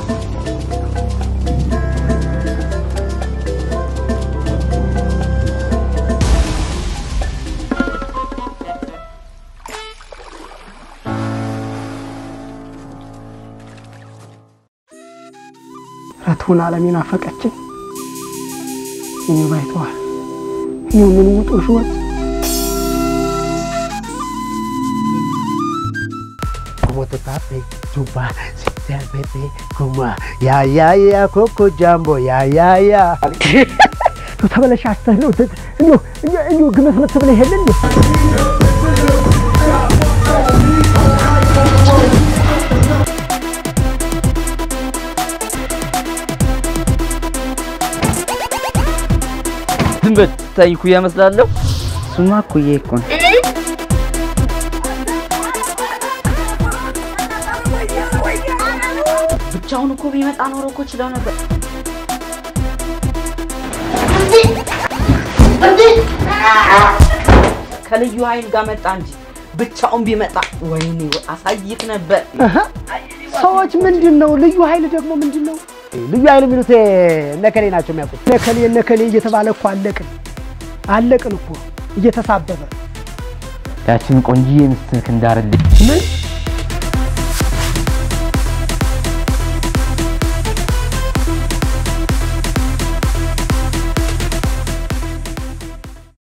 ረቱን ዓለሜን አፈቀችኝ። እኔ ባይተዋል ይህ ምን ውጦ ሽወት como te pape, chupa, si te pepe, como ya ya ya coco jumbo ya ya ya. ተበለሻሽተህ ነው እንዲሁ ግመት መት ብለህ የለ እንዴ? ዝም በል ታይ ኩያ እመስላለሁ። እሱማ ኩዬ እኮ ነው። ብቻውን እኮ ቢመጣ ኖሮ እኮ ችለው ነበር። ከልዩ ኃይል ጋር መጣ እንጂ ብቻውን ቢመጣ ወይኔ አሳይት ነበር። ሰዎች ምንድን ነው ልዩ ኃይል ደግሞ ምንድን ነው? ልዩ ኃይል የሚሉት እነከሌ ናቸው የሚያውቁት። ነከሌ ነከሌ እየተባለ እኮ አለቅን አለቅን እኮ እየተሳበበ ያችን ቆንጂዬ ሚስትህ እንዳርልኝ ምን